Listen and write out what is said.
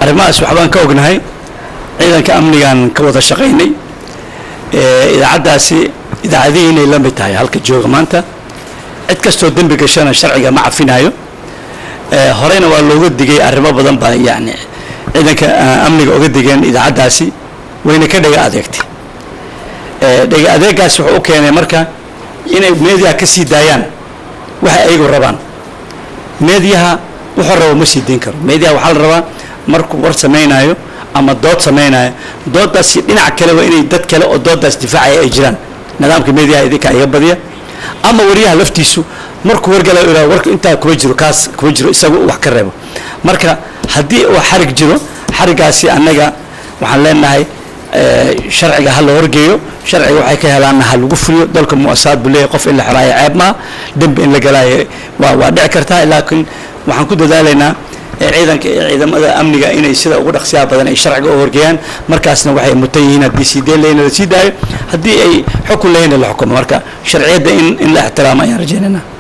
arrimahaas waxbaan ka ognahay ciidanka amnigaan ka wada shaqaynay idaacaddaasi idaacadihii inay la mid tahay halka jooga maanta cid kastoo dembi gashana sharciga ma cafinaayo horeyna waa looga digay arrimo badan baa yani ciidanka amniga oga digeen idaacaddaasi wayna ka dhega adeegtay dhega adeegaasi wuxuu u keenay marka inay meediyaha ka sii daayaan waxay ayagu rabaan meediyaha wuxuu rabo ma sii dayn karo meediyaha waxaa la rabaa markuu war samaynayo ama dood samaynayo doodaasi dhinac kale waa inay dad kale oo doodaas difaacaya ay jiraan nidaamka meediyaha idinka iga badiya ama wariyaha laftiisu markuu wargala ira warka intaa kuma jiro kaas kuma jiro isagu wax ka reebo marka haddii uu xarig jiro xarigaasi annaga waxaan leenahay sharciga ha la horgeeyo sharciga waxay ka helaanna ha lagu fuliyo dalka muasaad buu leeyahay qof in la xoraayo ceeb maaha dembi in la galaayo waa waa dhici kartaa laakiin waxaan ku dadaalaynaa ciidanka iyo ciidamada amniga inay sida ugu dhaqsiyaha badan ay sharciga u horgeeyaan markaasna waxay mutan yihiin haddii sii deen lehina la sii daayo haddii ay xukun lehina la xukumo marka sharciyadda in in la ixtiraamo ayaan rajaynayna